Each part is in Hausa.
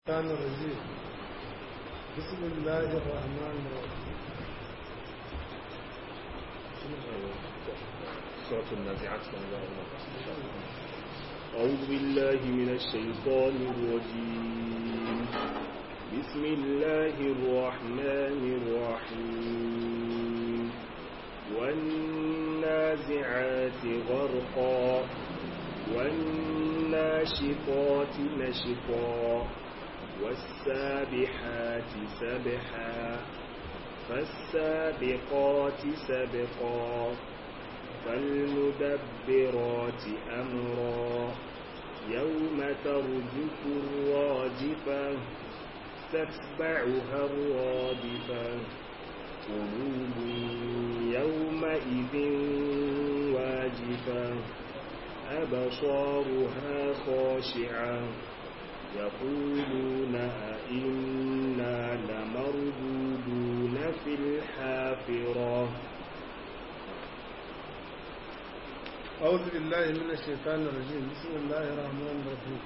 الشيطان الرجيم بسم الله الرحمن الرحيم سورة النازعات أعوذ بالله من الشيطان الرجيم بسم الله الرحمن الرحيم والنازعات غرقا والناشطات نشطا والسابحات سبحا فالسابقات سبقا فالمدبرات أمرا يوم ترجف الراجفة تتبعها الرادفة قلوب يومئذ واجفة أبصارها خاشعة يقولون أئنا لمردودون في الحافرة أعوذ بالله من الشيطان الرجيم بسم الله الرحمن الرحيم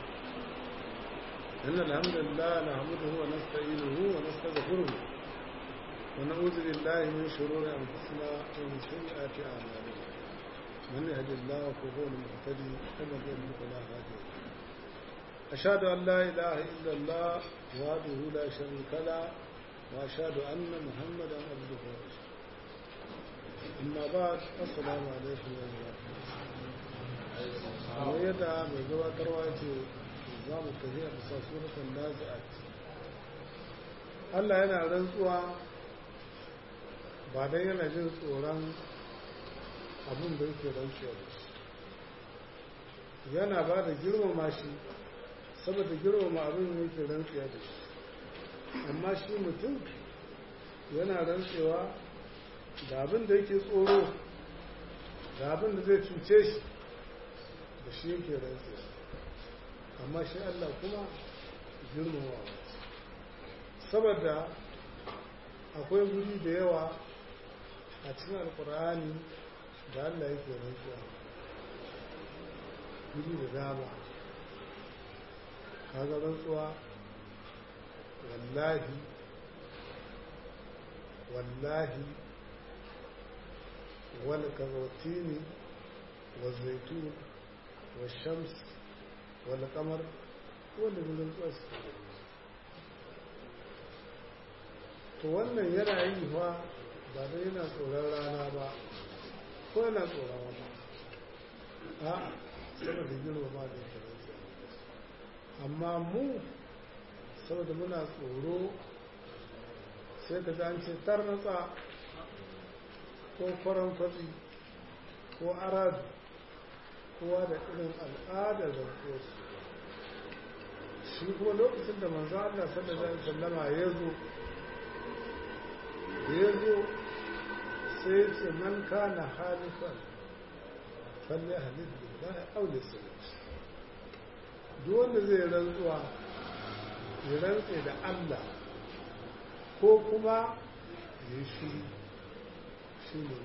إن الحمد لله نحمده ونستعينه ونستغفره ونعوذ بالله من شرور أنفسنا ومن سيئات أعمالنا من يهد الله فهو المهتدي ومن يضلل فلا هادي له أشهد أن لا إله إلا الله وحده لا شريك له وأشهد أن محمدا عبده ورسوله amma ba assalamu alaikum wa rahmatullahi yadda mai gabatarwa ce za mu tafi a bisa suratun nazi'at Allah yana rantsuwa ba dai yana jin tsoron abin da yake rantsuwa da shi yana ba da girmama shi saboda girmama abin da yake rantsuwa da shi amma shi mutum yana rantsuwa da abin da yake tsoro da abin da zai cuce shi da shi yake rantse amma shi Allah kuma girmamawa saboda akwai guri da yawa a cikin alkur'ani da Allah yake rantsuwa guri da dama kaga rantsuwa wallahi wallahi والكروتين والزيتون والشمس والقمر wanda gudun tsasu to wannan yana yi fa ba da yana tsoron rana ba ko yana tsoron wata a saboda girma ba da yake rantsa amma mu saboda muna tsoro sai ka an ce tarnatsa ko faran kwatsi ko aradu kowa da irin al'adar da su shi kuma lokacin da manzo Allah sallallahu alaihi wasallama ya zo ya zo sai ce man kana halifan falle halif billahi aw lisanat duk wanda zai rantsuwa ya rantse da Allah ko kuma ya shi shi ne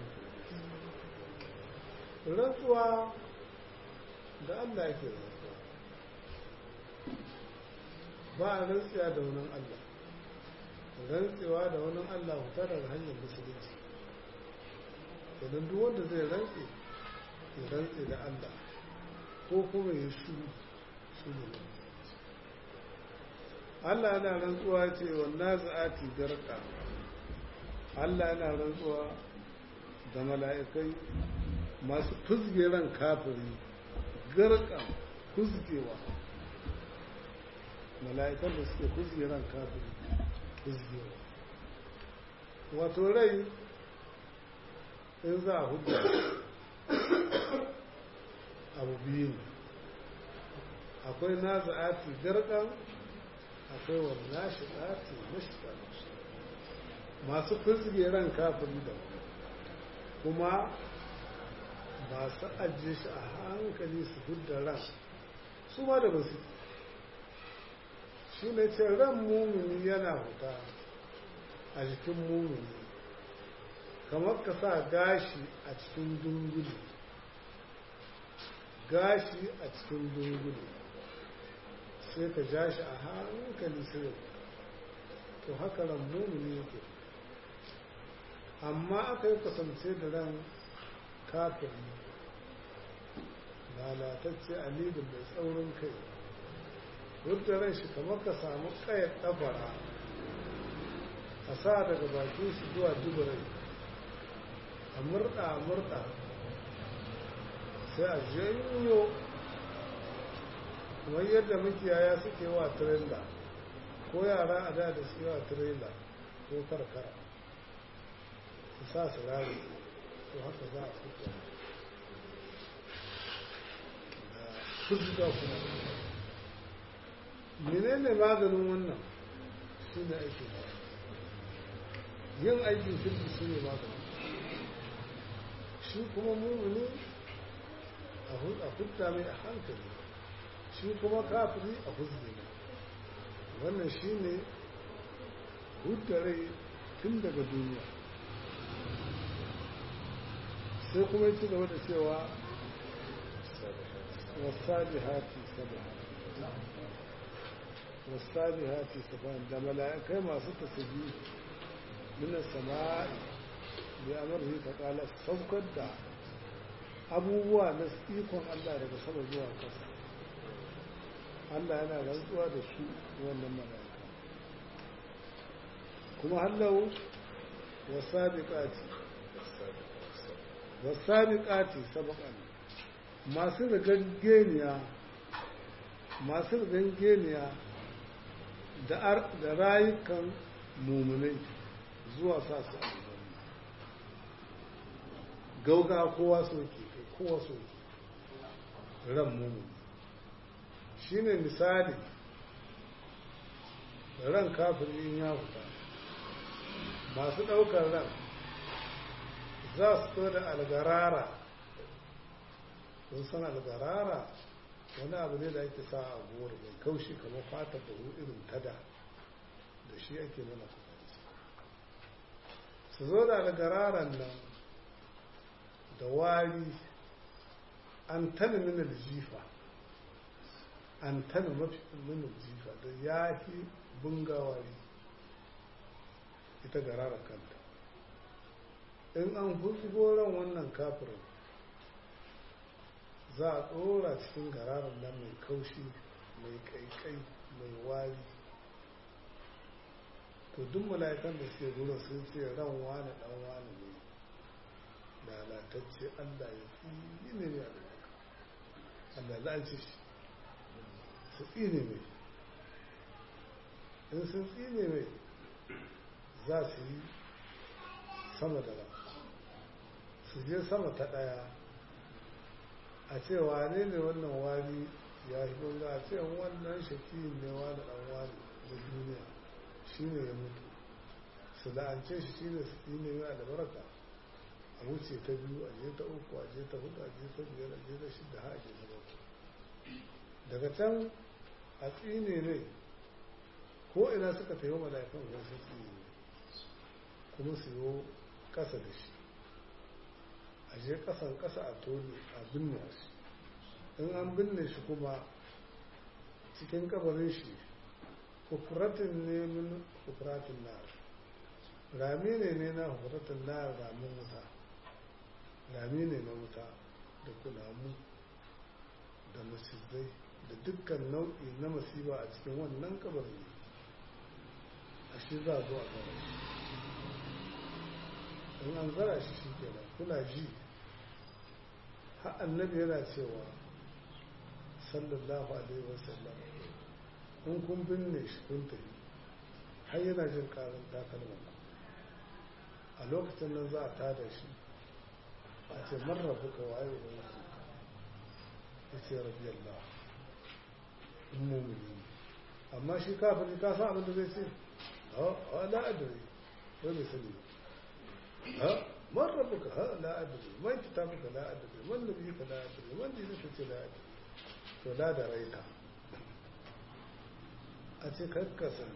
rantsuwa da Allah yake rantsuwa ba a rantsuwa da wani Allah rantsuwa da wani Allah hutar da hanyar musulunci idan duk wanda zai rantse ya rantse da Allah ko kuma ya shuru shi ne Allah yana rantsuwa ce wannan za'ati garka Allah yana rantsuwa da mala'ikai masu fuzge ran kafiri garka fuzgewa mala'ikan da suke fuzge ran kafiri fuzgewa wato rai in za a hudu abu biyu ne akwai naza'ati garkan akwai wannan shi'ati mashikar masu fizge ran kafin da kuma masu ajiye shi a hankali su hudda ran su ma da basu shi ne ce ran mumini yana huta a jikin mumini kamar ka sa gashi a cikin dunguli gashi a cikin dunguli sai ka ja shi a hankali sai to haka ran mumini yake amma aka yi kasance da ran kafin lalatacce alibin mai tsaurin kai wadda ran shi kamar ka samu kayar ɗabara a sa daga bakin shi zuwa duburai a murɗa a murɗa sai a janyo kamar yadda makiyaya suke wa tirela ko yara a da da suke wa tirela ko karkara su sa su rari to haka za a fito da fuzga kuma menene maganin wannan shi ne aikin yin aikin kirki shi ne maganin shi kuma mummuni a hudda mai a hankali shi kuma kafiri a huzgi ne wannan shi ne hudda rai tun daga duniya sai kuma yi ci gaba da cewa wasabi hati sabaha wasabi hati sabaha da mala'ikai masu tasabi min sama'i bi amrihi ta kala saukar da abubuwa na ikon Allah daga sama zuwa ƙasa Allah yana rantsuwa da su wannan mala'ika kuma hallau wasabiqati wasabiqati sabaqan masu rigangeniya masu rigangeniya da da rayukan mumunai zuwa sa su aljanna gauga kowa soke kowa soke ran mumuni shine misali ran kafirin ya fita masu ɗaukar ran za su to da algarara kun san algarara wani abu ne da ake sa a goro mai kaushi kamar fata da irin tada da shi ake mana su zo da algararan nan da wari an tana mina jifa an tana mafi mina jifa da ya fi bungawari ita garara kanta in an husgo ran wannan kafirin za a ɗora cikin gararar nan mai kaushi mai kaikai mai wari to duk mala'ikan da suke gurin sun ce ran wani dan wani ne lalatacce allah ya tsine ne a allah la'anci shi su tsine mai in sun tsine mai za su yi sama da ran su je sama ta ɗaya a ce wane ne wannan wani ya yi gunga a ce wannan shaki ne wani ɗan wani da duniya shi ne ya mutu su la'ance shi shi ne su ne mai albarka a wuce ta biyu a je ta uku a je ta hudu a je ta biyar a je ta shida ha a je ta bakwai daga can a tsine ne ko ina suka tafi mala'ikan wasu tsine kuma su yi kasa da shi a je kasan kasa a tone a binne shi in an binne shi kuma cikin kabarin shi hufratin ne min hufratin nar rami ne ne na hufratin nar ramin wuta rami ne na wuta da kunamu da macizai da dukkan nau'i na masiba a cikin wannan kabarin a shi za a zo a gaba in an zara shi shi kenan kuna ji har annabi yana cewa sallallahu alaihi wasallam in kun binne shi kun tafi har yana jin karin takalman a lokacin nan za a tada shi a ce marrabu ka waye wani ya ce rabi Allah in mumini amma shi kafin ka san abin da zai ce a la'adari wai bai sani ba ها من ربك ها لا أدري من كتابك لا أدري من نبيك لا أدري من دينك لا أدري فلا دريت أتي كسن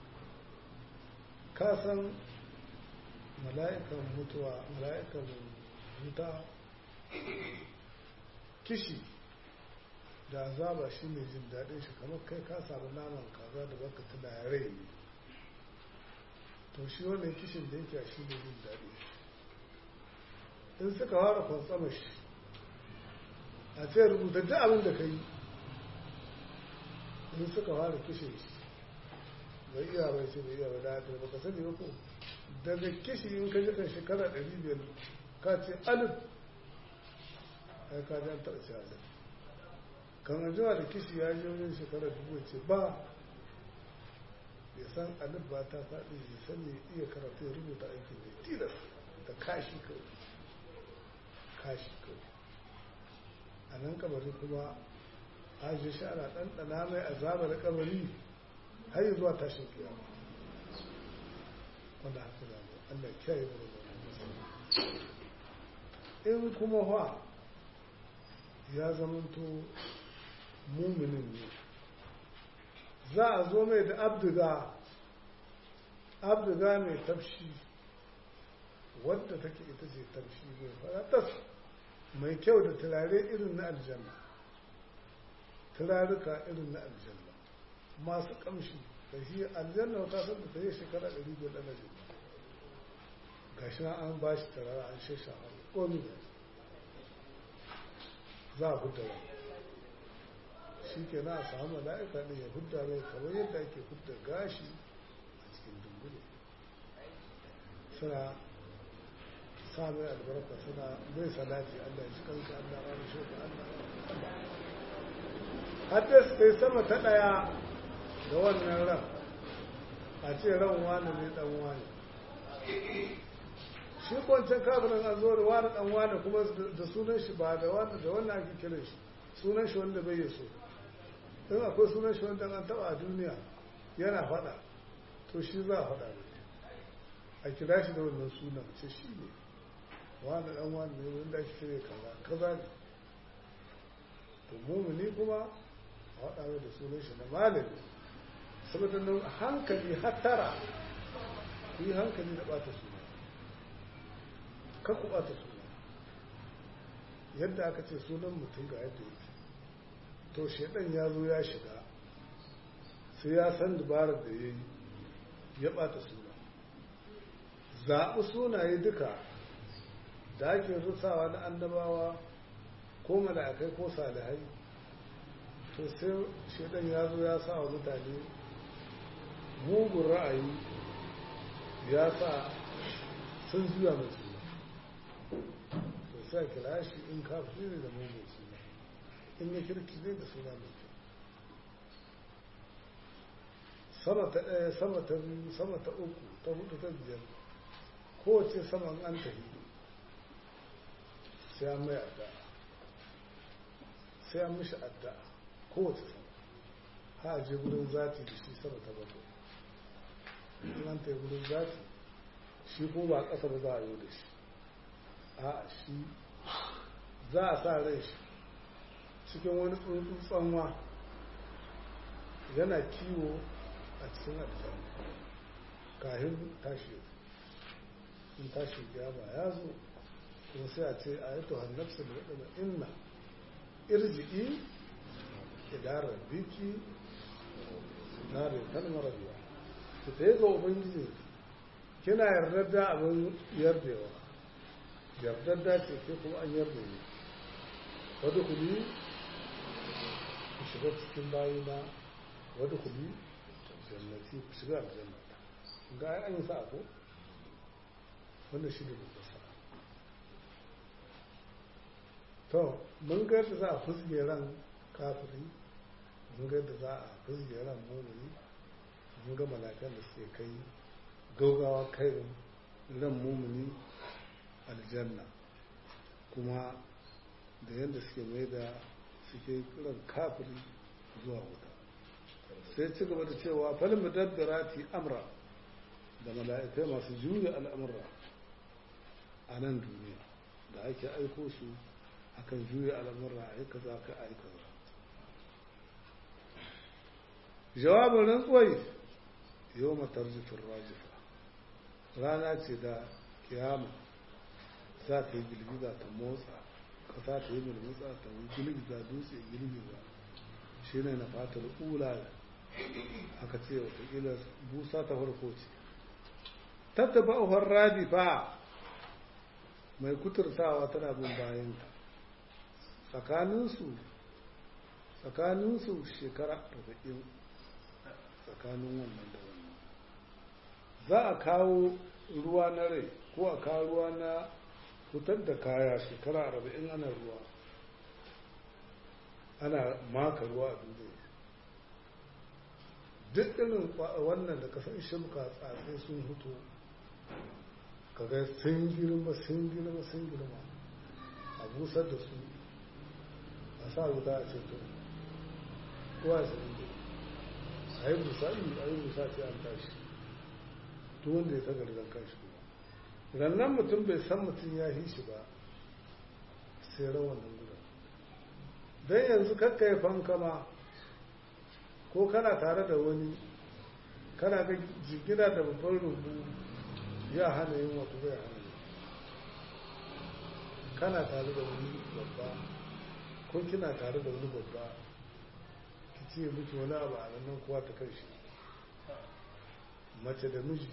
كسن ملائكة متوى ملائكة متى kishi da azaba shi ne jin daɗin shi kamar kai ka samu naman kaza da baka tuna ya rai ne to shi wannan kishin da yake shi ne jin daɗi in suka fara kwantsama shi a ce rubuta duk abin da ka yi in suka fara kishin shi bai iya bai ce bai iya bai da ba ka sani ba ko daga kishi in ka jikan shekara ɗari biyar ka ce alif ai ka jan taɓa ce alif kan anjima da kishi ya yi wajen shekara dubu ce ba ya san alif ba ta faɗi ya san ya iya karatu ya rubuta aikin da tilas da kashi kawai kashi kawai a nan kabari kuma ajiye shi ana ɗanɗana mai azaba da kabari har yi zuwa tashin kiyama wanda haka da mu Allah ya kiyaye mu da in kuma fa ya zamanto muminin ne za a zo mai da abdiga abdiga mai tafshi wadda take ita ce tafshi mai faratas mai kyau da turare irin na aljanna turaruka irin na aljanna masu kamshi da shi aljanna ta san da ta yi shekara ɗari biyar ɗana jin ga shi an ba shi turare an shasha a komi da za a hudda rai shi ke na a samu mala'ika ne ya hudda rai kamar yadda ake hudda gashi a cikin dumbule suna sa mai albarka suna mai salati Allah ya ci kanka Allah ya rushe ka Allah hadda su kai sama ta ɗaya da wannan ran a ce ran wani ne dan wani shi kwancan kafirin an zo da wani dan wani kuma da sunan shi ba da wani da wannan ake kiran shi sunan shi wanda bai so in akwai sunan shi wanda an taba a duniya yana faɗa to shi za a faɗa ne a kira shi da wannan sunan ce shi ne wani dan wani ne wanda ake kira kaza kaza ne to mumuni kuma a faɗa mai da sunan shi na malami saboda nan hankali hattara ku yi hankali da ɓata suna kan ku ɓata suna yadda aka ce sunan mutum ga yadda yake to shaidan ya zo ya shiga sai ya san dabarar da ya yi ya ɓata suna zaɓi sunaye duka da ake rusawa na annabawa ko mala'ikai ko salihai to sai shaidan ya zo ya sa wa mutane mugun ra'ayi ya sa sun juya mai suna to sai kira shi in kafin ne da mugun suna in ya kirki ne da suna mai kyau sama ta ɗaya sama ta biyu sama ta uku ta hudu ta biyar kowace saman an tafi sai an mai adda sai an mishi adda kowace sama ha je gudun zati da shi sama ta bakwai in an tafi gudun zati shi ko ba ƙasa ba za a yi da shi a shi za a sa rai shi cikin wani tsuntsun tsanwa yana kiwo a cikin aljanna kahin tashi in tashi kiyama ya zo kuma sai a ce a yi to hannarsa da waɗanda inna irji'i idarar biki na rekan marabiya su ta yi ga ubangiji kina yardar da abin yardewa yardar da ce ke kuma an yarda ne wadda kuli ku shiga cikin bayina wadda kuli jannati ku shiga aljannata ga ai an yi sa'a ko wannan shi ne babbar sa'a to mun ga yadda za a fusge ran kafiri mun ga yadda za a fusge ran mumini mun ga malakan da suke kai gaugawa kai ran mumini aljanna kuma da yadda suke mai da suke ran kafiri zuwa wuta sai ci gaba da cewa falin mudabbirati amra da mala'ikai masu juya al'amura a nan duniya da ake aiko su akan juya al'amura a yi kaza ka a yi kaza jawabin rantsuwai yau matar jifin rajifa rana ce da kiyama za ta yi girgiza ta motsa ƙasa ta yi murmutsa ta yi girgiza dutse girgiza shi ne na fatar ula aka ce watakila busa ta farko ce tattaba uhar radi fa mai kuturtawa tana bin bayanta tsakaninsu tsakaninsu shekara arba'in tsakanin wannan da wannan za a kawo ruwa na rai ko a kawo ruwa na fitar da kaya shekara arba'in ana ruwa ana maka ruwa a duniya duk irin wannan da kasan shimka tsatsai sun hutu kaga sun girma sun girma sun girma a busar da su a sa wuta a ceto kowa ya sami da a yi busa a yi busa ce an tashi to wanda ya tagar da kanshi kuma rannan mutum bai san mutum ya yi shi ba sai rawan nan gudan don yanzu kakka ya fankama ko kana tare da wani kana ga jigina da babban rubu ya hana yin wato bai hana yi kana tare da wani babba ko kina tare da wani babba ki ce miki wani abu a nan kowa ta kai shi mace da miji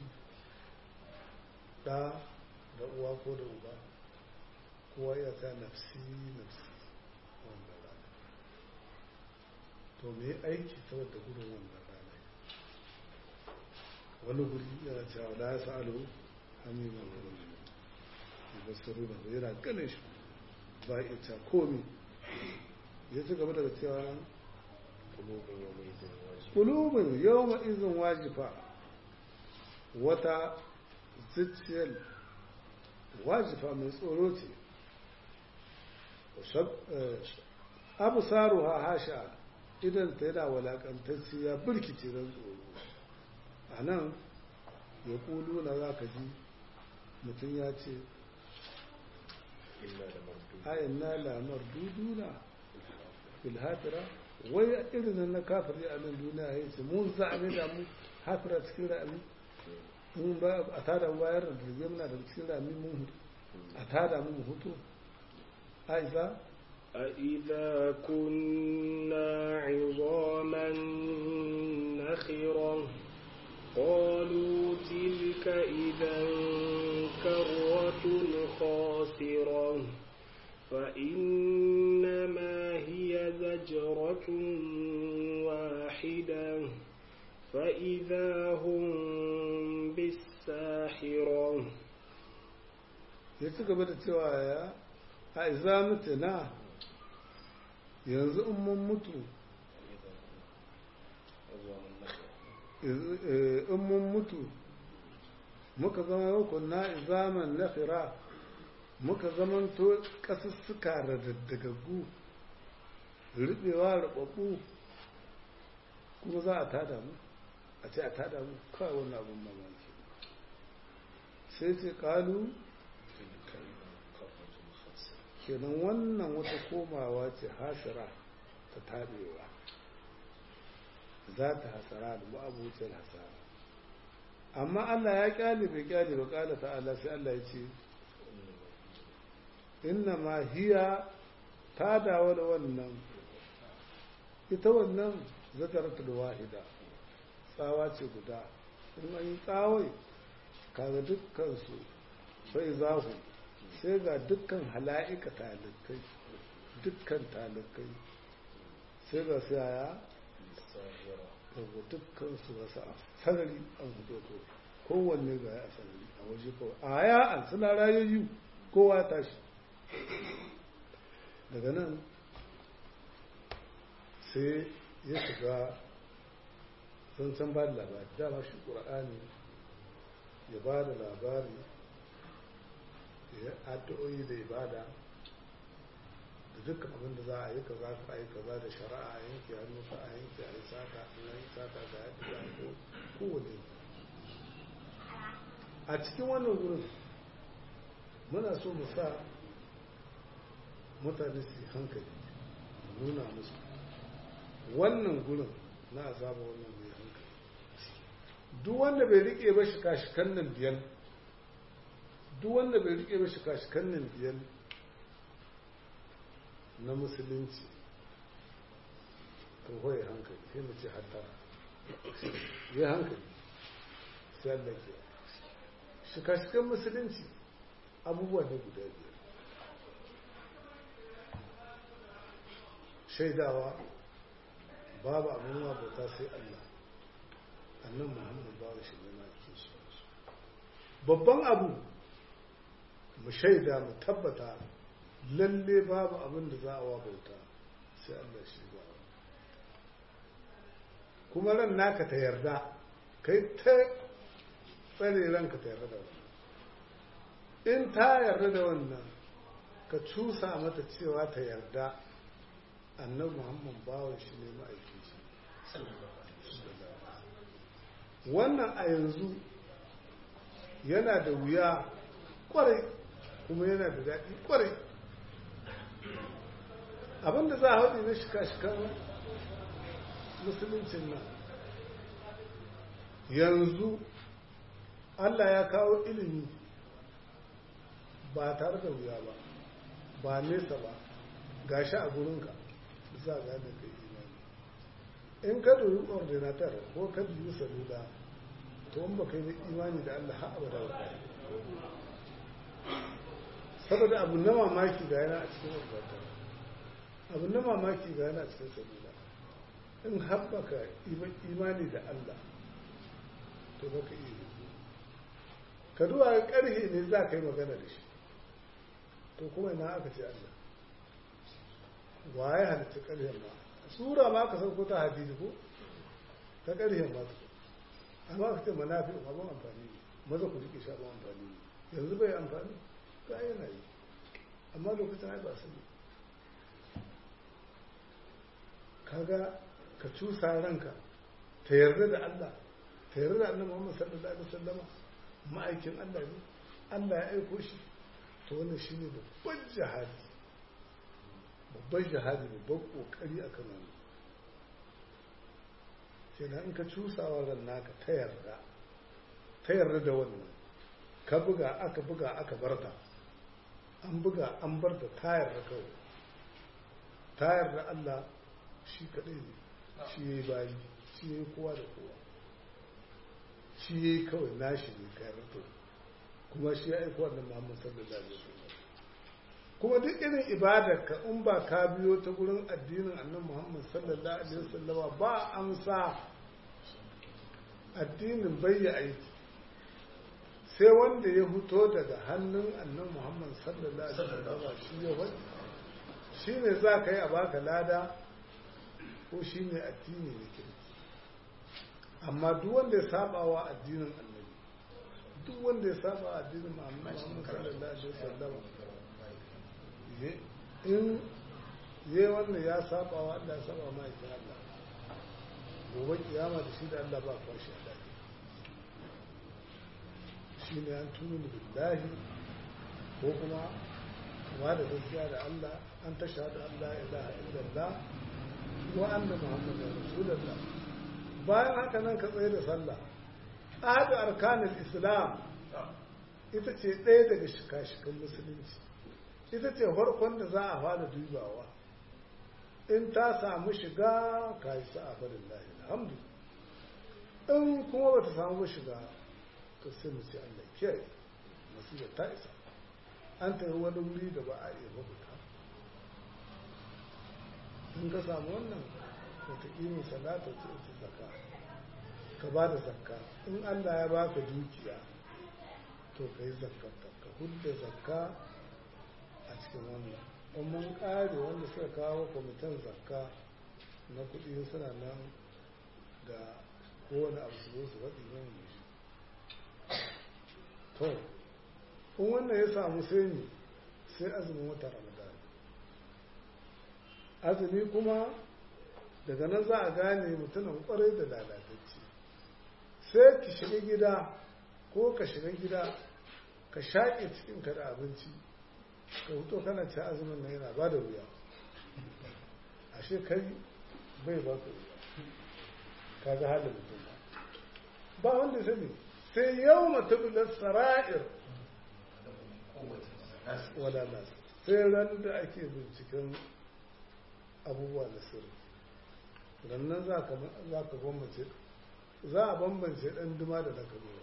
ɗa da uwa ko da uba kowa ya sa nafsi nafsi wanda rana to me aiki saboda gudun wannan rana wani guri yana cewa la ya sa'alu hamiman wani ne ba su runa ba yana ganin shi ba ita komi ya ci gaba daga cewa kulubin yau ma izin wajifa wata zuciyar wajifa mai tsoro ce abu saru ha hasha idan ta yana walakantacci ya birkice don tsoro a nan ya kulu na za ka ji mutum ya ce ayin na lamar duduna filhafira wai irin na kafiri a nan duniya ya ce mun za a ne da mu hafira cikin ra'ami mun ba a tada bayar da jirgin muna da cikin ra'ami mun hutu a tada mu hutu aiza أإذا كنا عظاما نخرة قالوا تلك إذا كرة خاسرة فإنما هي زجرة واحدة فإذا هم بالساحرة يتقبل التوايا أإذا متنا yanzu in mun mutu in mun mutu muka zama yau na izaman nafira muka zamanto ƙasussuka da daddagaggu riɓewa riɓaɓɓu kuma za a tada mu a ce a tada mu kawai wani abin mamaki sai ce ƙalu kenan wannan wata komawa ce hasira ta taɓewa za ta hasara da ma'abucin hasara amma Allah ya kyale bai kyale ba kala ta'ala sai Allah ya ce inna ma hiya ta dawo da wannan ita wannan zakaratul wahida tsawa ce guda in an yi tsawai kaga dukkansu sai zahu sai ga dukkan hala'ika talikai dukkan talikai sai ga su yaya daga dukkan su wasu a sarari an fito to kowanne ga ya a sarari a waje kawai a ya an suna rayoyi kowa tashi daga nan sai ya shiga zancen ba da labari dama shi ƙura'ani ya ba da labari ya addu'o'i da ibada da dukkan abin da za a yi kaza ka yi kaza da shari'a a yanke hannu ka a yanke a yi sata a yi sata ga yadda za a yi kowane a cikin wannan wurin muna so mu sa mutane su hankali nuna musu wannan gurin na azaba wannan mai hankali duk wanda bai rike ba shi kashikan nan biyan duk wanda bai rike ba shi kashikan nan biyan na musulunci to hoye hankali sai mu ce hatta ya hankali sai Allah ke shika-shikan musulunci abubuwa ne guda biyar shaidawa babu abin bauta sai Allah annan muhammadu babu shi ne ke shi babban abu mu shaida mu tabbata lalle babu abin da za a wa bauta sai Allah shi ba kuma ran naka ta yarda kai ta tsare ranka ta yarda da wannan in ta yarda da wannan ka cusa mata cewa ta yarda annabi muhammad bawa shi ne ma'aiki shi wannan a yanzu yana da wuya kwarai kuma yana da daɗi kwarai abinda za a haɗi na shika-shikan musuluncin nan yanzu allah ya kawo ilimi ba tare da wuya ba ba nesa ba gashi a gurinka za a gane kai imani in ka dubi ordinatar ko ka dubi salula to in ba kai da imani da allah har abada ba saboda abu na mamaki ga yana a cikin ordinatar abu na mamaki ga yana a cikin salula in haɓaka imani da allah to ba ka iya ka duwa ƙarhe ne za ka yi magana da shi to kuma ina aka ce Allah waye halitta ƙarhen ma sura ma ka sauko ta hadisi ko ta ƙarhen ma amma ka ce manafi abin amfani ne maza ku rike shi abin amfani ne yanzu bai amfani ta yana yi amma lokacin ai ba su ne kaga ka cusa ranka ta yarda da Allah ta yarda da annabi Muhammad sallallahu alaihi wasallama ma'aikin Allah ne Allah ya aiko shi to wannan shine babban jihadi babban jihadi babban kokari akan wannan kenan in ka cusawa ran naka ta yarda ta yarda da wannan ka buga aka buga aka barta an buga an bar da ta yarda kawai ta yarda Allah shi kadai ne shi yayi bayi shi yayi kowa da kowa shi yayi kawai nashi ne ka yarda to kuma shi ya aiko wannan Muhammad sallallahu alaihi wasallam kuma duk irin ibadarka in ba ka biyo ta gurin addinin annabi Muhammad sallallahu alaihi wasallama ba amsa addinin bayya aiki sai wanda ya fito daga hannun annabi Muhammad sallallahu alaihi wasallama shi ya wani shi ne za ka yi a baka lada ko shi ne addini ne kirki amma duk wanda ya saba wa addinin annabi duk wanda ya saba addinin Muhammad sallallahu alaihi wasallam in yi wannan ya saba wa Allah ya saba ma ita Allah gobe kiyama da shi da Allah ba kwashi a daji shi ne an tuni billahi ko kuma wa da gaskiya da Allah an ta shahada Allah ilaha illallah wa anna muhammadar rasulullah bayan haka nan ka tsaye da sallah ahadu arkanul islam ita ce ɗaya daga shika-shikan musulunci ita ce farkon da za a fara dubawa in ta samu shiga ka yi sa'a farin lahi alhamdu in kuma ba ta samu shiga to sai mu ce Allah kiyaye masu ta isa an tafi wani wuri da ba a iya mabuta in ka samu wannan wataƙimin salata ce ita zaka ka ba da zakka in Allah ya baka dukiya to ka yi zakkarta ka hudda zakka a cikin wannan in mun ƙare wanda suka kawo kwamitin zakka na kuɗi suna nan da kowane abu su zo su faɗi nan ne shi to in wannan ya samu sai ne sai azumin wata ramadan azumi kuma daga nan za a gane mutumin kwarai da lalatacce sai ki shiga gida ko ka shiga gida ka shaƙe cikinka da abinci ka huto kana ci azumin na yana ba da wuya ashe kai bai ba ka wuya ka ga halin mutum ba wanda sani sai yau matubular sara'ir wala nasu sai ran da ake binciken abubuwa na sirri rannan za ka za ka bambance za a bambance ɗan duma da na kabewa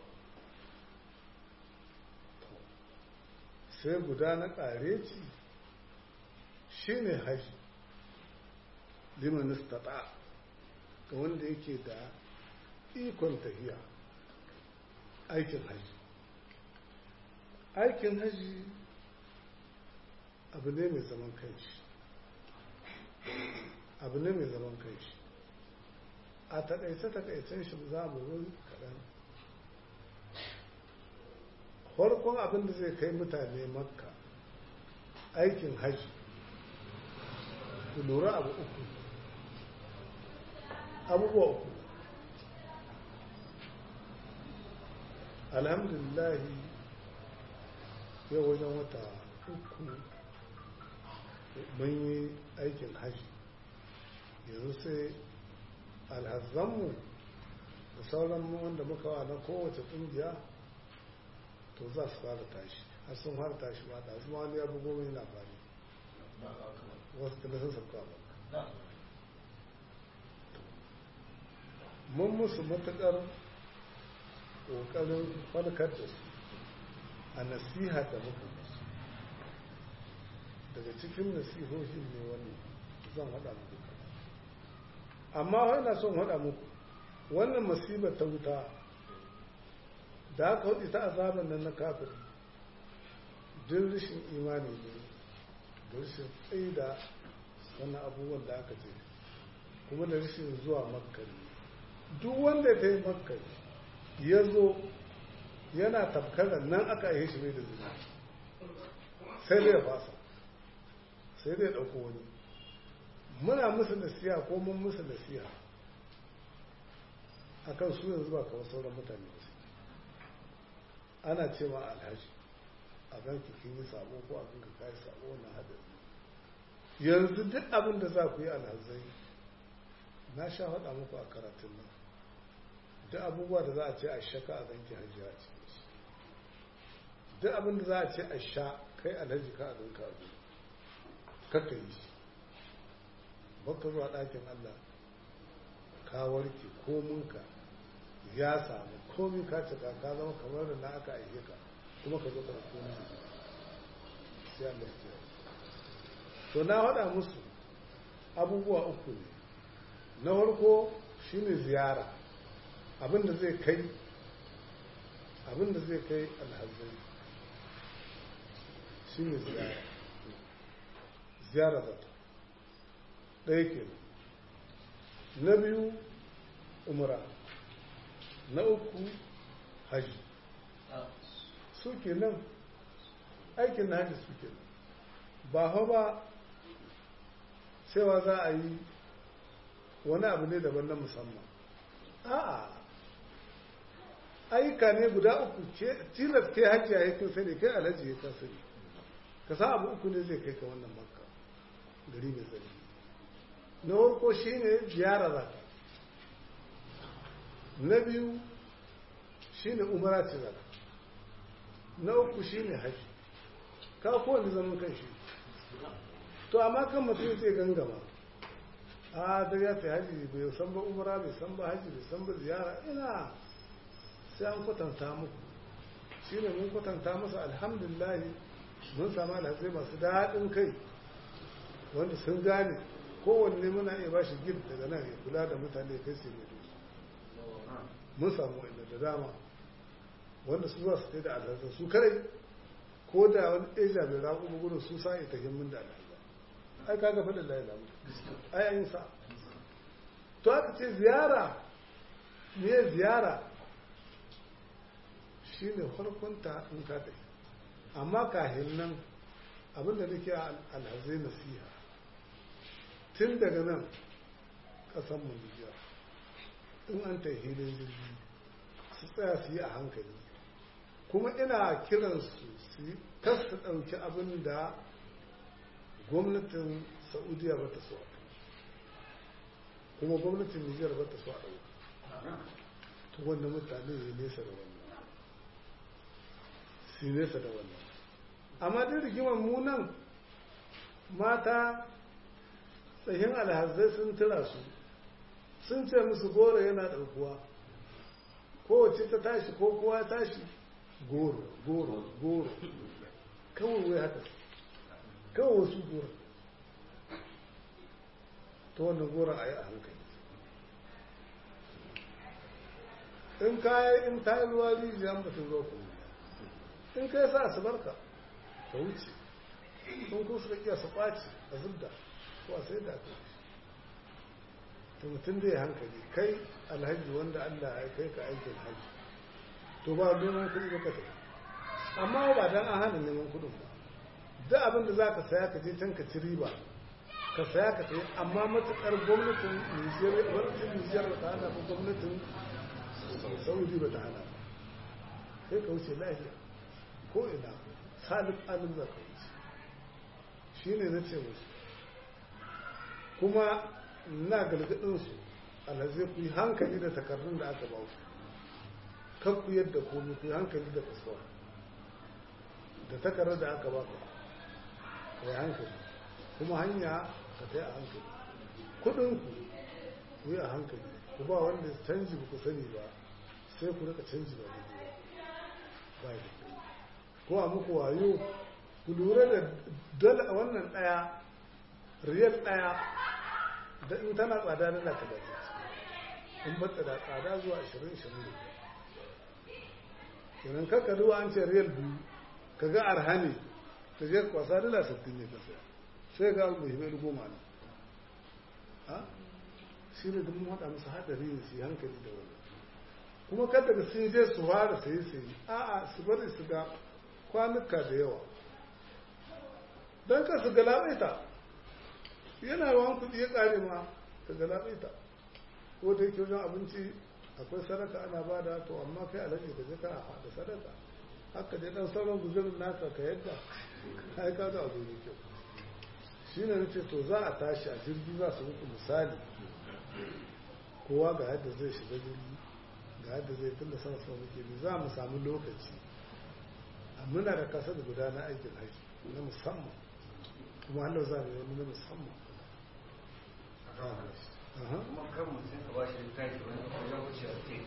sai guda na ƙareci shi ne haji liman istata ga wanda yake da ikon tafiya aikin haji aikin haji abu ne mai zaman kanshi abu ne mai zaman kanshi a takaice takaicen shi za mu zo kaɗan farkon abin da zai kai mutane makka aikin haji ku lura abu uku abubuwa uku alhamdulillahi yau wajen wata uku mun yi aikin haji yanzu sai alhazzanmu da sauran wanda muka wa na kowace ƙungiya to za su fara tashi har sun fara tashi ba da su wani ya bugo mai labari wasu tana sun sauka ba mun musu matuƙar ƙoƙarin farkar da su a nasiha da muka musu daga cikin nasihohin ne wani zan haɗa muku amma wani son haɗa muku wannan masibar ta wuta da aka hudu ta azabar nan na kafir duk rashin imani ne da rashin tsaida wannan abubuwan da aka ce kuma da rashin zuwa makka duk wanda ta yi makka ya zo yana tafkarar nan aka yi shi mai da zina sai dai ya fasa sai dai ya ɗauko wani muna musu nasiha ko mun musu nasiha akan su yanzu ba kawai sauran mutane ba ana ce ma alhaji a kan kin yi sabo ko abin ka kai sabo na hadari yanzu duk abin da za ku yi alhazai na sha faɗa muku a karatun nan duk abubuwa da za a ce a shaka a ganki hajji a cikin su duk abin da za a ce a sha kai alhaji ka a ganka a zuwa kakka yi shi baka zuwa ɗakin Allah ka warke kominka ya samu komi ka cika ka zama kamar da na aka aike ka kuma ka zo ka komi sai Allah ya to na faɗa musu abubuwa uku ne na farko shine ziyara abinda zai kai abinda zai kai alhazai shine ziyara ziyara zata ɗaya ke na biyu umra na uku haji su ke nan aikin na haji su ke nan ba hau ba cewa za a yi wani abu ne daban na musamman a'a ayyuka ne guda uku tilas ke hajji a yakin sani kai alhaji ya kan sani ka sa abu uku ne zai kai ka wannan makka gari mai tsari na farko shi ne ziyara za ka na biyu shi ne umara ce za na uku shi ne haji ka kowane zaman kan shi to amma kan mutum zai gangama a da ya ta haji bai san ba umara bai san ba haji bai san ba ziyara ina sai an kwatanta muku shi ne mun kwatanta masa alhamdulillah mun samu alhazai masu daɗin kai wanda sun gane kowanne muna iya ba shi gid daga nan ya kula da mutane kai sai mai mun samu wanda da dama wanda su za su kai da alhazan su kare ko da wani ɗaya bai raƙo ba gudun su sa ita himmin da alhazan ai kaga faɗin layi lamu ai an yi sa to aka ce ziyara me ziyara shi ne farkonta in ka tafi amma kahin nan abinda nake alhazai nasiha tun daga nan ƙasan Nijar in an ta hilin jirgi su tsaya su yi a hankali kuma ina kiransu su yi su ɗauki abin da gwamnatin saudiya ba ta so kuma gwamnatin nijar ba ta so a ɗauka to wanda mutane ne nesa da wannan su nesa da wannan amma duk rigimar munan mata tsayin alhazai sun tura su sun ce musu goro yana ɗaukuwa kowace ta tashi ko kowa tashi goro goro goro kawai wai haka kawai wasu goro ta wannan goro a yi a hankali in kayi in ta yi ruwa rijiya mutum ruwa kuma in kai sa su barka ka wuce in kun suka iya su ɓaci a zubda ko a sai da aka to mutum da ya hankali kai alhaji wanda Allah ya kai ka aikin haji to ba neman kuɗi ba ka tafi amma ba dan an hana neman kuɗin ba duk abin da za ka saya ka je can ka ci riba ka saya ka tafi amma matuƙar gwamnatin Nijiyar gwamnatin Nijiyar ba ta hana ko gwamnatin Saudi ba ta hana ba sai ka wuce lafiya ko ina salif alim za ka wuce shi ne na ce musu kuma na galgadinsu alhazai ku yi hankali da takardun da aka ba ku kan ku yadda komi ku yi hankali da kasuwa da takardar da aka ba ku ku yi hankali kuma hanya ka ta yi a hankali kudinku ku yi a hankali ku ba wanda canji ba ku sani ba sai ku rika canji ba ba da ko a muku wayo ku lura da dala wannan ɗaya riyal ɗaya da in tana tsada dala ta da in bata da tsada zuwa 20-20 kenan kakka duwa an ce riyal biyu ka ga arhani ta je kwasa dala 60 ne ka saya sai ga abu mai goma ne ha shi ne duk haɗa musu haɗari ne su yi hankali da wani kuma kada da sun je su fara sayi sayi a'a su bari su ga kwanuka da yawa don ka su galabaita yana yawan kuɗi ya ƙare ma ka galabaita ko da yake wajen abinci akwai sadaka ana ba da to amma kai alaji ka je ka da sadaka haka dai dan sauran guzurin naka ka yadda kai ka ga abu ne kyau shi ne nace to za a tashi a jirgi za su muku misali kowa ga yadda zai shiga jirgi ga yadda zai tun da sama sama muke za mu samu lokaci muna da kasa da guda na aikin haji na musamman kuma hannu za mu yi wani na musamman kuma kan mutum ka bashi littafi wani wajen wuce a ce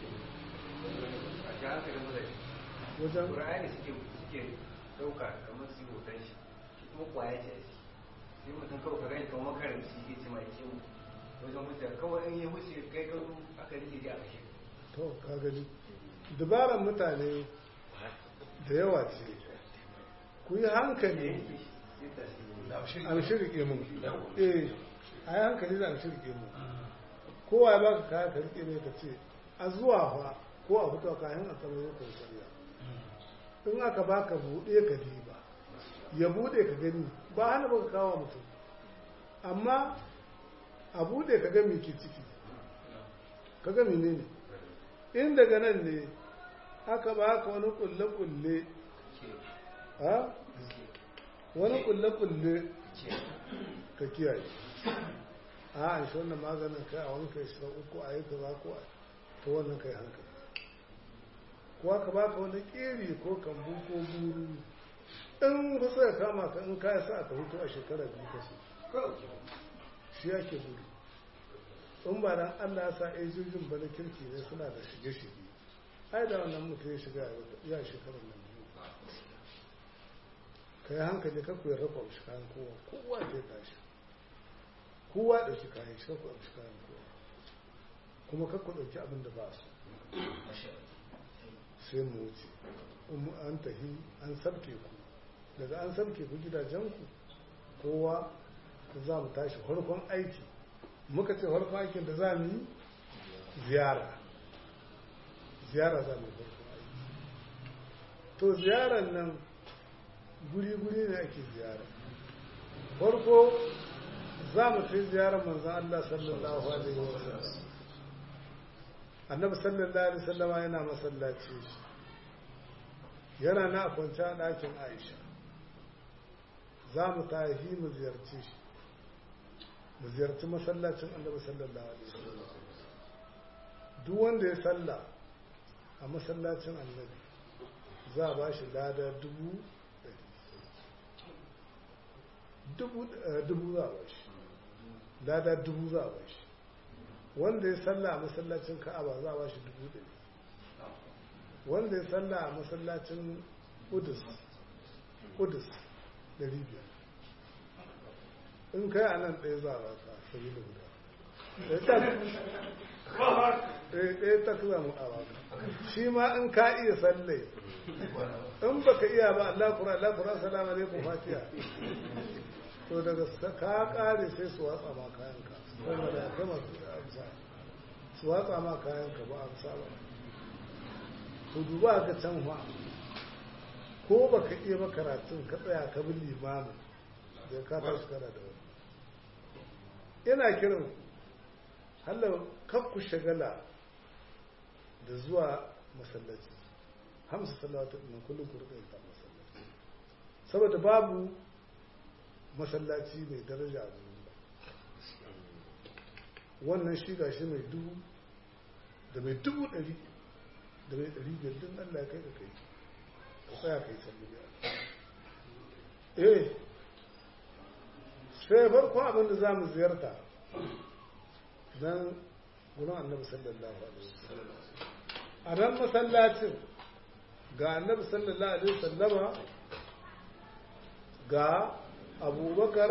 a ji hankalin mutane wajen ƙura'ani suke suke ɗauka kamar su yi hoton shi shi kuma kwaya ce sai mutum kawai ka gani kamar makaranci shi ke ce mai kyau wajen wuce kawai in yi wuce kai kan aka rike ji a kashe to ka gani dabaran mutane da yawa ce ku yi hankali an shirke mu eh a yi hankali da an shirke mu kowa ya baka kaya ka rike ne ka ce a zuwa fa ko a fito kayan a kamar yau kan shari'a in aka baka buɗe ka diba ya buɗe ka gani ba hana baka kawo mutum amma a buɗe ka ga me ke ciki ka ga menene in daga nan ne aka baka wani kulle-kulle ha wani kulle-kulle ka kiyaye a an shi wannan maganin kai a wani kai shi uku a yi ka za ko ta wannan kai hankali ko aka baka wani keri ko kambu ko buru in wasu ya kama ka in kaya sa ka hutu a shekara biyu kasu shi yake buru in ba dan Allah ya sa ejojin ba na kirki ne suna da shige-shige ai da wannan mutum ya shiga ya shekarar nan biyu ka yi hankali ka kuwa rafa shi kayan kowa kowa ke tashi kowa ɗauki kayan shi kakwa ɗauki kayan kowa kuma kakwa ɗauki abin da ba su sai mu wuce an tahi an sabke ku daga an sabke ku gidajenku kowa za mu tashi farkon aiki muka ce farkon aikin da za mu yi ziyara ziyara za mu yi farkon aiki to ziyarar nan guri-guri ne ake ziyara farko za mu fi ziyarar manzan Allah sallallahu alaihi wa sallam annabi sallallahu alaihi sallama yana masallaci yana na kwanci a ɗakin aisha za mu tahi mu ziyarci shi mu ziyarci masallacin annabi sallallahu alaihi wasallam duk wanda ya salla a masallacin annabi za a ba shi lada dubu dubu za a ba shi lada dubu za a ba shi wanda ya salla a masallacin ka'aba za a ba shi dubu ɗari wanda ya salla a masallacin kudus kudus ɗari biyar in kai a nan ɗaya za a baka sabi da guda ɗaya ta za mu a baka shi ma in ka iya sallai in baka iya ba Allah kura Allah kura salamu alaikum fatiha to daga ka kare sai su watsa ma kayanka kuma da gama amsa su watsa ma kayanka ba amsa ba to duba ga can fa ko baka iya ba karatun ka tsaya ka bi limamin da ka tashi kana da wani ina kiran hallar kakku shagala da zuwa masallaci hamsa salawatu na kullum ku rika yin masallaci saboda babu masallaci mai daraja a duniya wannan shi ga shi mai dubu da mai dubu ɗari da mai ɗari biyar din Allah kai ka kai ka tsaya kai sallu eh sai farko abin da za mu ziyarta don gurin annabi sallallahu alaihi wasallam a ran masallacin ga annabi sallallahu alaihi wasallama ga abubakar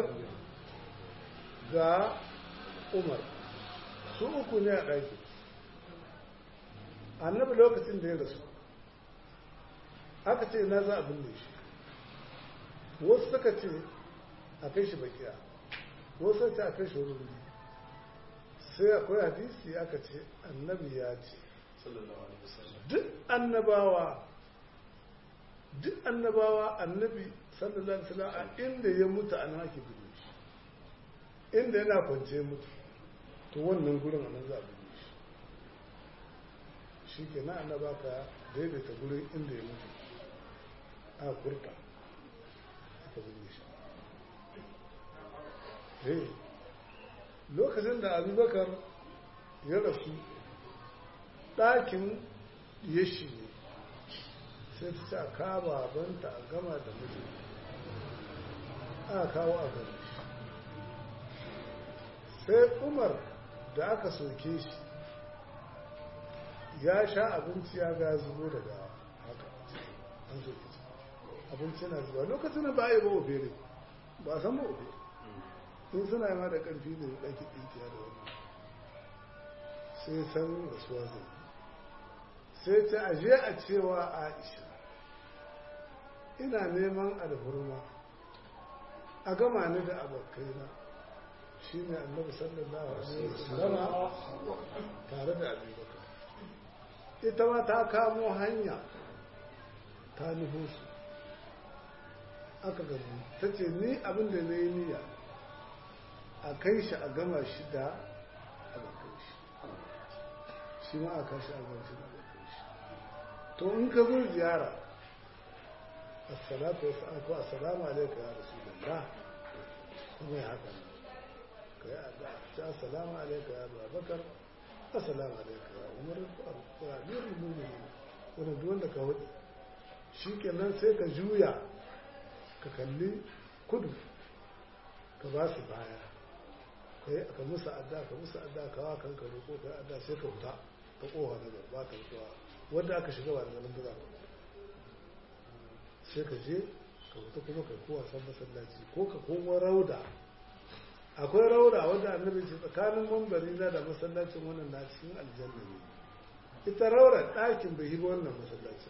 ga umar su uku ne a ɗaki annabi lokacin da ya rasu aka ce na za a binne shi wasu suka ce a kai shi bakiya wasu suka ce a kai shi wuri sai akwai hadisi aka ce annabi ya ce duk annabawa duk annabawa annabi sallallahu alaihi wasallam a inda ya mutu an haki gudu shi inda yana kwance mutu to wannan gurin a nan za a gudu shi shi ke na annaba ka daidaita gurin inda ya mutu a kurta aka gudu shi eh lokacin da abubakar ya rasu ɗakin yashi ne sai ta ce a kawo babanta a gama da mutu a kawo a gani sai umar da aka soke shi ya sha abinci ya ga zubo daga haka an soke shi abinci na zuwa lokacin da ba a yi ba obere ba a san ba obere in suna yi ma da ƙarfi da ɗaki ɗinkiya da wani sai san rasuwa zai sai ta aje a cewa aisha ina neman alhurma a gama ni da abokaina shi ne annabi sallallahu alaihi wasallama tare da abubakar ita ma ta kamo hanya ta nufo su aka gamu ta ce ni abin da na yi niyya a kai shi a gama shi da abokan shi shi ma a kai shi a gama shi da abokan shi to in ka zo ziyara assalatu wasu ko assalamu alaikum ya rasulullah kuma ya haka ka yi addu'a ta assalamu alaikum ya babakar assalamu alaikum ya umar ya amirul mu'minin wanda duk wanda ka hudu shikenan sai ka juya ka kalli kudu ka ba su baya ka yi ka musu adda ka musu adda ka wa kanka roƙo ka yi adda sai ka fita ka ƙofa na garba ka fitowa wanda aka shiga ba da ganin buga sai ka je ka fita kuma ka kowa san masallaci ko ka koma rauda akwai rauda wanda annabi ce tsakanin mambari na da masallacin wannan na cikin aljanna ne ita raura ɗakin bai yi ba wannan masallacin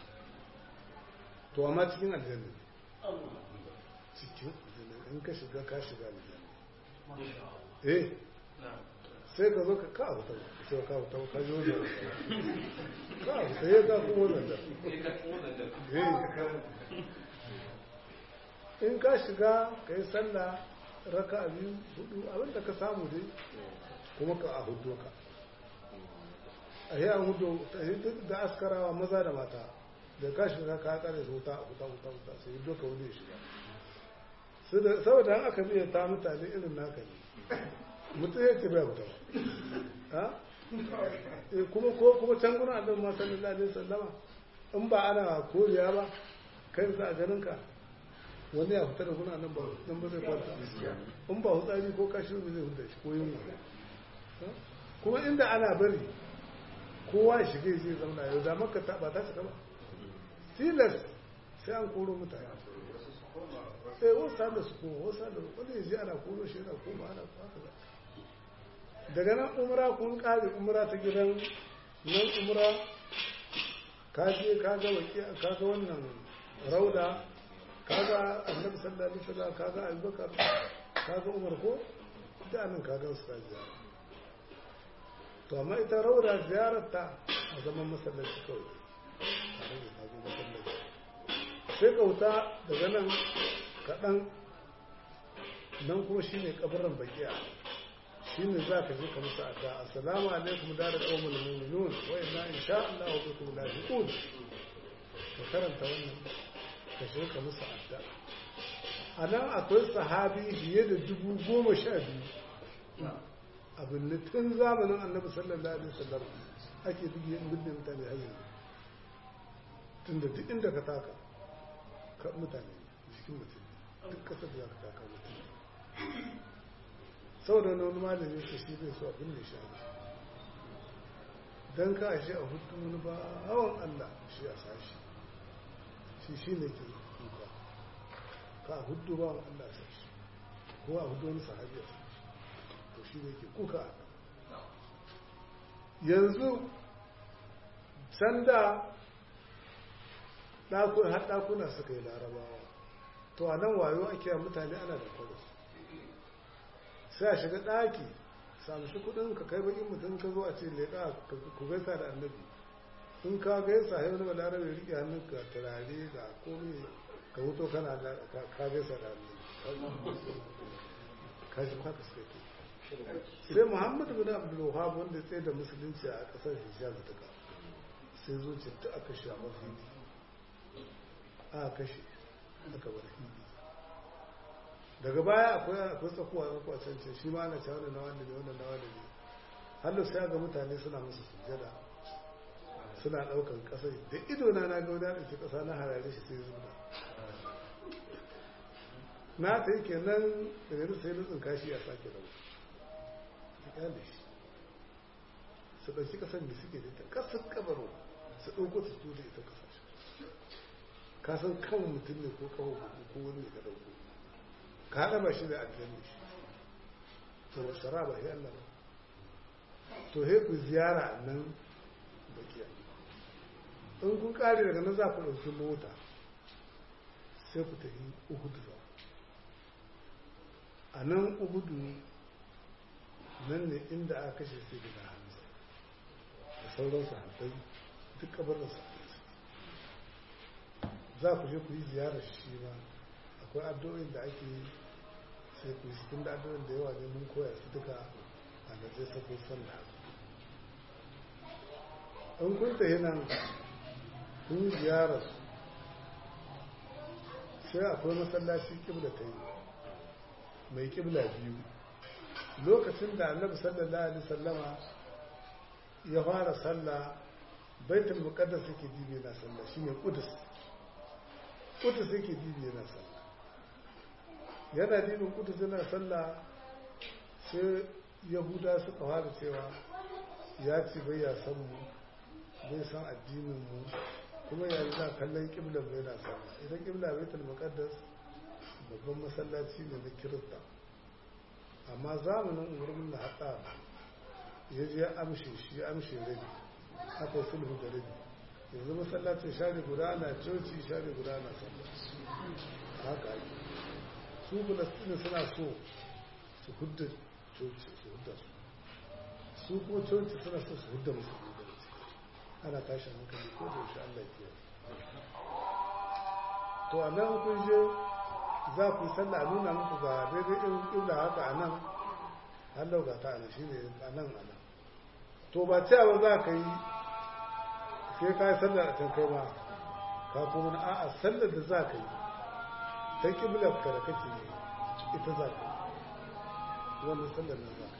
to amma cikin aljanna ne cikin aljanna in ka shiga ka shiga aljanna eh sai ka zo ka ka huta sai ka huta ka ji wannan ka huta ya ka kuma wannan da in ka shiga ka yi sallah raka a biyu hudu abinda ka samu dai kuma ka a hudu ka a yi an hudu da askarawa maza da mata da ka shiga ka kare su huta huta huta huta sai doka wani shiga saboda an aka biya ta mutane irin naka ne mutum ya ce bai mutum ha kuma ko kuma can guna abin ma sallallahu alaihi sallama in ba ana koriya ba kai za a ganin ka wani ya fita da guna nan ba nan ba zai kwanta in ba hutsari ko kashi ba zai huta shi ko yin kuma inda ana bari kowa ya shiga zai zauna yau da maka ta ba ta shiga ba tilas sai an koro mutane sai wasu da su koma wasu da wanda ya je ana koro shi yana koma ana haka za daga nan umra kun kare umra ta gidan nan umra ka je ka ga waki ka ga wannan rauda ka ga annabi sallallahu alaihi wasallam ka ga abubakar ka ga umar ko da nan ka ga su ka ziyara to amma ita rauda ziyarar ta a zaman masallaci kawai tare da ta zo masallaci sai kauta daga nan kaɗan nan kuma shine kabarin bakiya shine za ka je ka musu adda assalamu alaikum da da qawmul mu'minun wa inna insha Allah wa bikum lahiqun ka karanta wannan ka je ka musu adda a nan akwai sahabi fiye da dubu goma sha biyu abin da tun zamanin annabi sallallahu alaihi wasallam ake bige in binne mutane har yanzu tun da duk inda ka taka ka mutane jikin mutum duk kasar da za ka taka mutum saboda wani malami ce shi bai so abin da shi don ka ashe a hutu wani ba hawan Allah shi a sashi shi shi ne ke kuka ka a hudu ba Allah a sashi ko a hudu wani sahabi a sashi to shi ne ke kuka yanzu sanda har ɗakuna suka yi larabawa to a nan wayo ake mutane ana da kwaros sai a shiga ɗaki samu shi kudin ka kai bakin mutum ka zo a ce leƙa ku gaisa da annabi in ka gaisa yau na balarabe riƙe hannun ka turare ga komai ka wuto kana ka gaisa da annabi ka shi haka suka ke sai muhammad bin abdul wahab wanda ya tsaye da musulunci a ƙasar hijaz duka sai zo ce ta aka shi a mafi a kashe aka bar hindi daga baya akwai akwai tsakuwa tsakuwa can ce shi ma ana cewa wannan nawa ne wannan nawa ne hallo sai ga mutane suna musu sujjada suna daukan kasa da ido na na ga wani dauki kasa na harare shi sai zuwa na ta yi kenan daga nan sai nutsin kashi a sake da su kyale shi su ɗauki ƙasar da suke da ita ƙasar kabaro su ɗauko su su da ita ƙasashe ka san kan mutum ne ko kawo ko wani ne ka ɗauko ka haɗa ba shi da aljanna shi to wa shara ba ya Allah to he ku ziyara nan bakiya in kun kare daga nan za ku ɗauki mota sai ku tafi uhudu za a nan uhudu nan ne inda aka kashe sai da hamza da sauran sahabbai duk kabarin sahabbai za ku je ku yi ziyarar shi ba akwai addu'o'in da ake yi sai ku yi cikin da addu'o'in da yawa ne mun koya su duka a da zai sako sallah in kun tafi nan kun yi ziyarar su sai akwai masallaci kibla ta yi mai kibla biyu lokacin da annabi sallallahu alaihi sallama ya fara sallah baitul muqaddas yake dibe na sallah shine qudus qudus yake dibe na sallah yana dibin qudus yana sallah sai yahuda suka fara cewa ya ci bai ya san mu bai san addinin mu kuma ya na kallon kibla bai na sallah idan kibla baitul muqaddas babban masallaci ne na kirista amma zamanin umarnin na haɗa ya je amshe shi ya amshe rabi aka yi sulhu da rabi yanzu masallacin share guda na coci share guda na sallah haka ake su falastini suna so su hudda coci su hudda su su kuma coci suna so su hudda musulmi da ana tashin hankali ko da yaushe Allah ya to a nan kun je za ku yi sallah a nuna muku ga daidai irin ƙibla haka a nan hallau ga ta ana shi ne a nan a nan to ba cewa za ka yi sai ka yi sallar a can kai ma ka kuma na a'a sallar da za ka yi ta ƙiblar ka da kake yi ita za ka yi wannan sallar nan za ka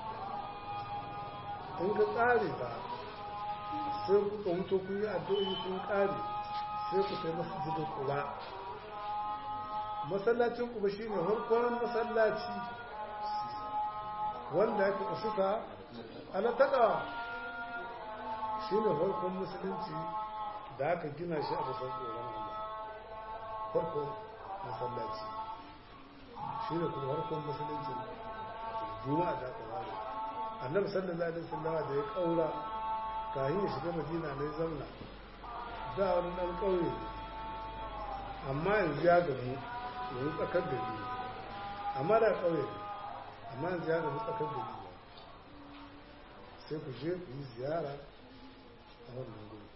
yi in ka tsare ta sai kuka wuto kun yi addu'o'i kun ƙare sai ku kai masjidin kula masallacin kuma shi ne harkon masallaci wanda ya fi suka ana taƙawa shi ne farkon musulunci da aka gina shi a kusan tsoron Allah farkon masallaci shi ne kuma farkon musulunci juma'a da aka ware annabi sallallahu alaihi wasallam da ya kaura kayan ya shiga madina ne zauna da wani dan kauye amma yanzu ya gamu yanzu tsakar da biyu amma da kauye ne amma yanzu ya gamu tsakar da biyu sai ku je ku yi ziyara a wannan guri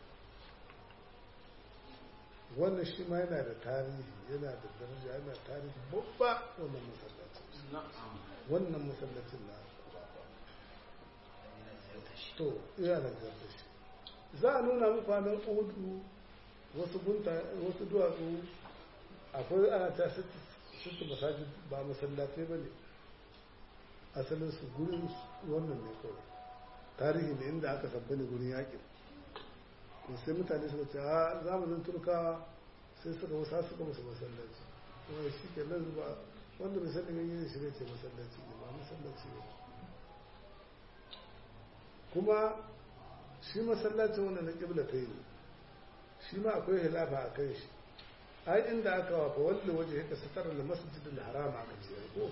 wannan shi ma yana da tarihi yana da daraja yana tarihi babba wannan masallacin wannan masallacin na to iya da ziyarta shi za a nuna muku nan udu wasu gunta wasu duwatsu akwai ana ta sittu masajid ba masallatai ba ne asalin su gurin wannan ne kawai tarihi ne inda aka sabba ne gurin yakin to sai mutane suka ce a zamanin turkawa sai suka wasa suka musu masallaci kuma shi ke nan ba wanda bai sani yin shi ne ce masallaci ne ba masallaci ne kuma shi masallacin wanda na kibla ta yi shi ma akwai hilafa a kan shi ai inda aka wafa wanda waje ya kasatar da masjidin harama aka ce ko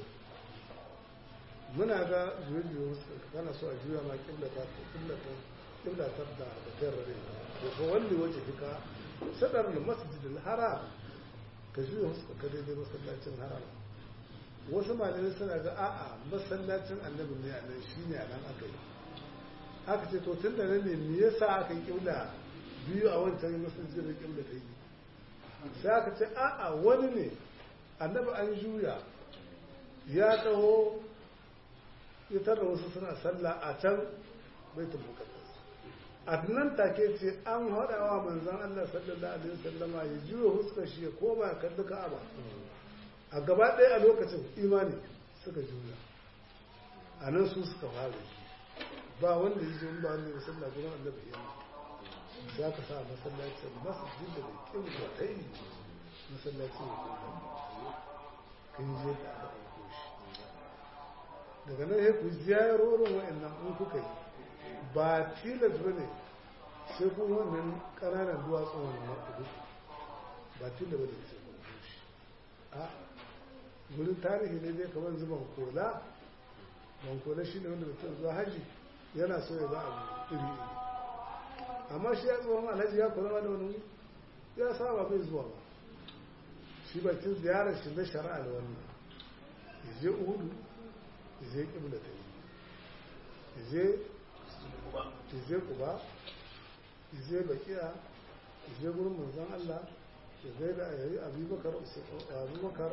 muna ga juye-juye wasu kana so a juya ma kibla ta kibla ta kibla ta da da tarare ko ko wanda waje fika sadar da masjidin haram ka juya wasu ka daidai masallacin haram wasu malamai suna ga a'a masallacin annabi ne a nan shine a nan aka yi aka ce to tun da nan ne me yasa aka yi kibla biyu a wancan masallacin da kibla ta yi sai aka ce a'a wani ne annabi an juya ya taho ya tarra wasu suna sallah a can baitul muqaddas a nan take ce an haɗawa manzon Allah sallallahu alaihi wasallama ya juya huskar shi ya koma ya kalli Ka'aba a gaba ɗaya a lokacin imani suka juya a nan su suka fara ba wanda ya je ba wanda ya sallah gurin annabi ya za ka sa masallacin masjid da kin da ta yi masallacin ya kun je da aka ɗauko shi daga nan ya ku ziyarorin wa'annan in kuka yi ba tilas ba ne sai kun wannan ƙananan duwatsun wani maɗuɗu ba tilas ba ne sai kun shi a gurin tarihi ne dai kamar zuban kola ban kola shi ne wanda mutum zuwa haji yana so ya za a iri iri amma shi ya tsohon alhaji ya kula da wani ya saba bai zuwa ba shi bakin ziyarar shi na shari'a da wannan ya je uhudu ya je kibla ta yi ya je kuba ya je bakiya ya je gurin manzon Allah ya zai da yayi abubakar abubakar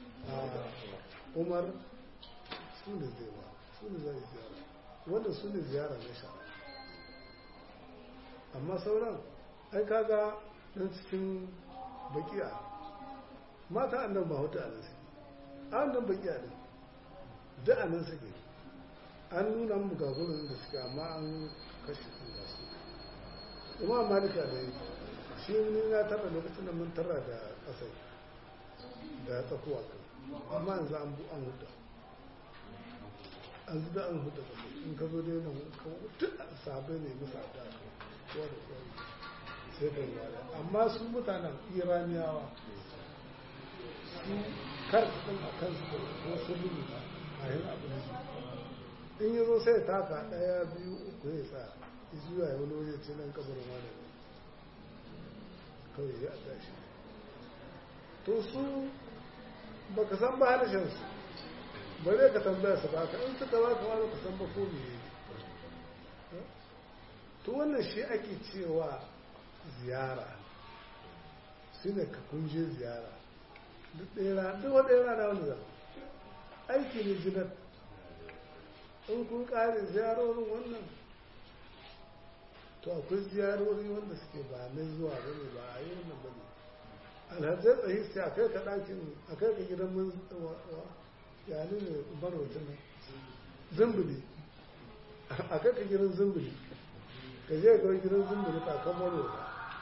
umar su ne zai ba su ne zai ziyara wanda su ne ziyara na shari'a amma sauran ai kaga dan cikin bakiya mata annan ba hutu a nan suke an nan bakiya din da a nan suke an nuna mu ga gurin da suke amma an kashe su da su imam malika da yi shi ni na tara lokacin da mun tara da kasai da tsakuwa kan amma yanzu an bu an huta an zuda an huta kasai in ka zo dai nan duk sabai ne musa da kowa da kowa sai da yara amma su mutanen iraniyawa su karfin a kansu da wasu rubuta a yin abin su in yi zo sai taka ɗaya biyu uku ya sa zuwa ya wani waje ce nan kabarin wani kawai ya tashi to su baka san ba harshen su ba zai ka tambaya su ba ka in suka ba ka wani ka san ba ko me to wannan shi ake cewa ziyara shi ne ka kunje ziyara duk ɗaya duk wata yana da wani zama aiki ne jinar in kun ƙare ziyarorin wannan to akwai ziyarori wanda suke ba na zuwa ba ne ba a yi wannan ba ne alhazai tsayi sai a kai ka ɗakin a kai ka gidan mun yani ne barwacin nan zumbuli a kai ka gidan zumbuli ka je ga gidan zumbuli kakan marwata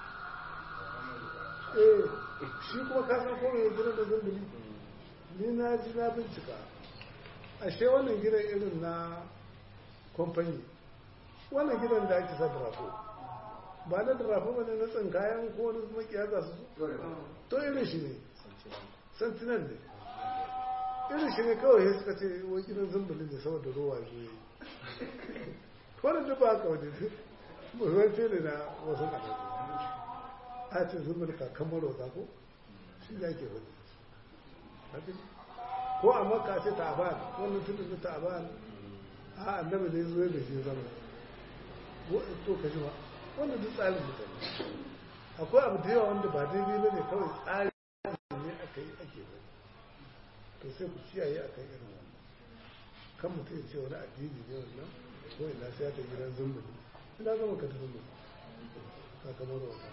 eh shi kuma ka san ko mai gidan da zumbuli ni na ji na bincika ashe wannan gidan irin na kwamfani wannan gidan da ake sa drafo ba na drafo ba ne na tsinkayen ko wani makiya za su to irin shi ne sentinel ne irin shi ne kawai ya suka ce wani gidan zumbulin ne saboda ruwa ne wani duk ba ka wani muhimmanci ne na wasu ƙasashe a ce zumbul kakan marota ko shi ya ke wani ko a makka ce ta'aban wannan tun da ta'aban a annabi ne zuwa da shi zama to ka ji ba wannan duk tsarin mutane akwai abu da yawa wanda ba daidai ba ne kawai tsari ne aka yi ake ba to sai ku kiyaye a kan irin wannan kan mutum ya ce wani addini ne wannan ko ina sai ta gidan zumbuli ina zama ka ta zumbuli kakamar wata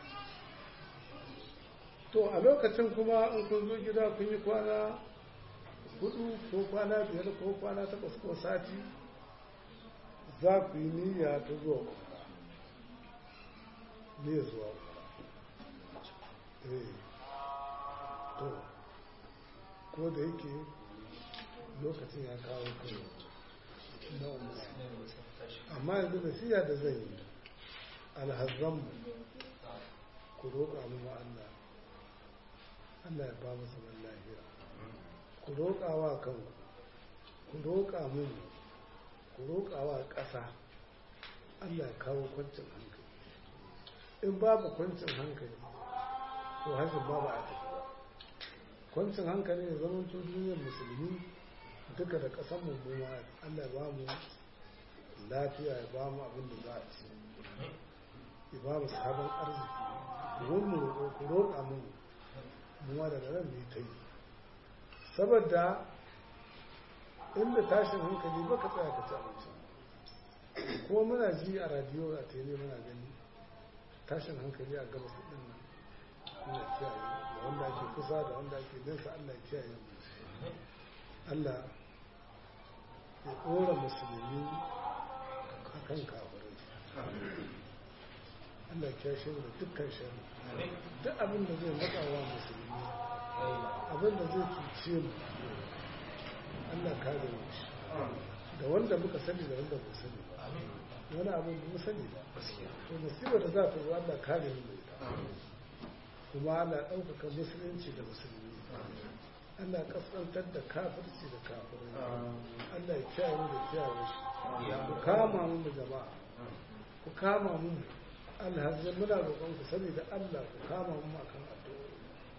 to a lokacin kuma in kun zo gida kun yi kwana hudu ko kwana biyar ko kwana takwas ko sati za ku yi niyya ta zuwa niyya zuwa eh to ko da yake lokacin ya kawo kai na amma yanzu da siya da zai yi alhazzanmu ku roƙa mu Allah Allah ya ba mu zaman lafiya ku roƙa wa kanku ku roƙa mu ku roƙa wa ƙasa Allah ya kawo kwancin hankali in babu kwancin hankali to hajjin babu a tafi kwancin hankali ne zaman duniyar musulmi duka da ƙasar mu kuma Allah ya ba mu lafiya ya ba mu abin da za a ci ya ba mu sabon arziki wani roƙo ku roƙa mu muwa daga nan ne ta yi saboda inda tashin hankali baka tsaya ka ci abinci kuma muna ji a radiyo a tele muna gani tashin hankali a gabas din nan muna kiyaye da wanda ake kusa da wanda ake nesa Allah ya kiyaye mu Allah ya ɗora musulmi a kan kafirai Allah ya kyashe mu da dukkan shari duk abin da zai matsa wa musulmi abin da zai cuce mu Allah kare mu shi da wanda muka sani da wanda ba sani ba wani abin da mu sani ba to musibar da za ta zo Allah kare mu ita kuma Allah ɗaukaka musulunci da musulmi Allah kaskantar da kafirci da kafirai Allah ya kiyaye mu da kiyaye shi ku kama mu jama'a ku kama mu alhazin muna roƙon ku sani da Allah ku kama mu akan addu'o'i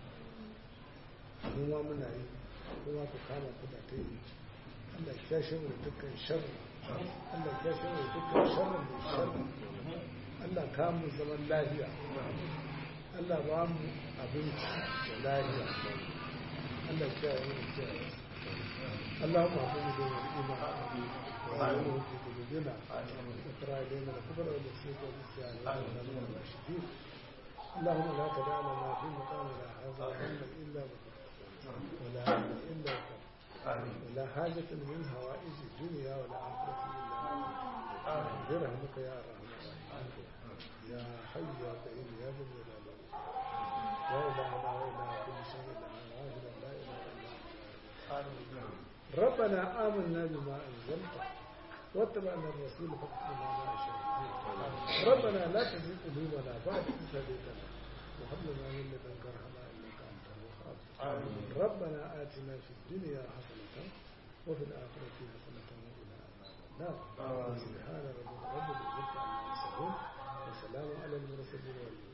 kuma muna yi kuma ku kama ku da ta yi Allah ya kyashe mu dukkan sharri Allah ya kyashe mu dukkan sharri mai sharri Allah ka mu zaman lafiya Allah ba mu abinci da lafiya Allah ya kyashe mu da اللهم اعطنا دون الايمان وعلمه في قلوبنا واقرا الينا الكبر والنسيت والنسيان واجعلنا من الراشدين اللهم لا تدع لنا في مقامنا هذا هم الا بك ولا هم الا بك ولا حاجة من هوائج الدنيا ولا آخرة إلا برحمتك يا أرحم الراحمين يا حي يا قيوم يا ذا الجلال لا إله إلا إله كل شيء لا واحد لا إله إلا أنت ربنا آمنا بما أنزلت واتبعنا الرسول فاكتبنا مع الشاهدين ربنا لا تزغ قلوبنا بعد إذ هديتنا وهب لنا من لدنك رحمة إنك أنت الوهاب ربنا آتنا في الدنيا حسنة وفي الآخرة حسنة وقنا عذاب النار سبحان ربك رب العزة عما يصفون وسلام على المرسلين والحمد